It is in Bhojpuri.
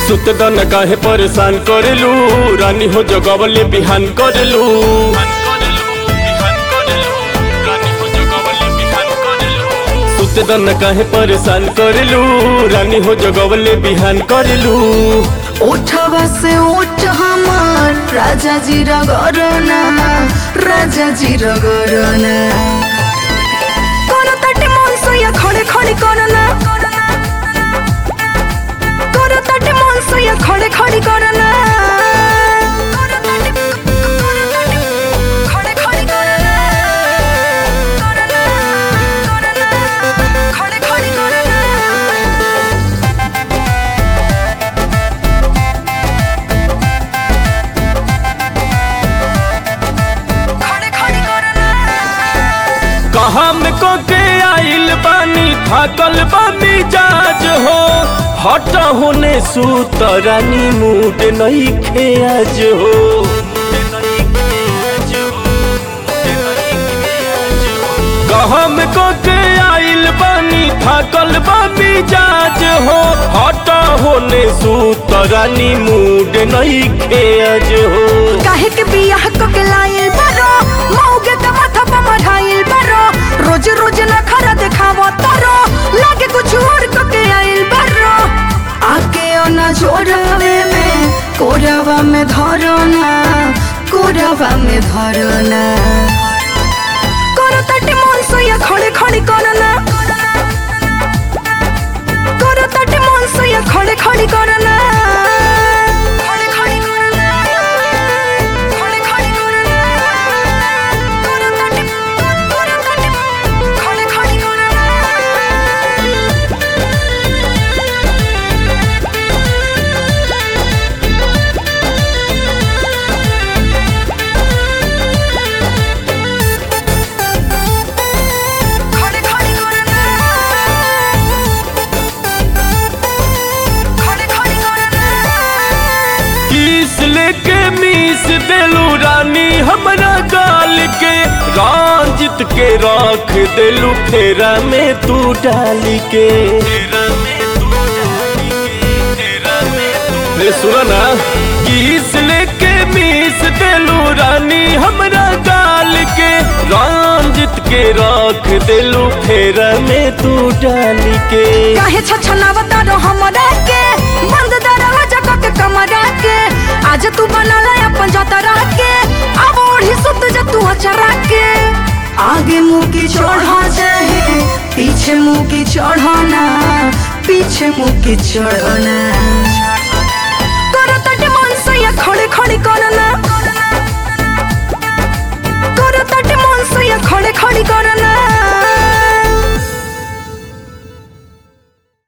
सुत दन काहे परेशान करेलू रानी हो जगवले बिहान करेलू सुत दन काहे परेशान करेलू रानी हो जगवले बिहान करेलू उठवा से उठ हमार राजा जी रगरना राजा जी रगरना कोन तटे मन सोया खड़े खड़े करना कोन तटे मन सोया खड़े खड़े करना खड़े खड़े करना खड़े खड़े करना खड़े खड़े करना कहा में को के आइल बानी थाकल बानी जाज हो हट होने सूत रानी मूड नहीं खे आज हो कहा में को के आइल बानी थाकल बानी जाज हो हट होने सूत रानी मूड नहीं खे आज हो काहे के बियाह को के लाइल बारो मौगे के माथा पे मढ़ाइल बारो रोज रोज न खरा देखावो तारो लागे कुछ और को के आइल बारो आके ओना जोड़ावे में कोरावा में धरो ना कोरावा में धरो ना करो तटे मन सोया खड़े खड़े करो ना करो तटे मन सोया खड़े खड़े करो ना खड़े खड़े करो ना खड़े खड़े करो ना करो तटे करो तटे खड़े खड़े करो ना खड़े खड़े करना खड़े खड़े करना किस लेके मीस देलू रानी हमरा गाल के रांजित के राख देलू फेरा में तू डाल के रे सुना ना किस लेके मीस देलू रानी हमरा गाल के रांजित के राख देलू फेरा में तू डाल के काहे छछनावता रो हमरा के बंद दरवाजा क के कमरा के आज तू बनाला अपन जतरा के अब ओढ़ी सुत जा तू अचरा के आगे मुंह की चढ़ा चाहे पीछे मुंह की चढ़ाना पीछे मुंह की चढ़ाना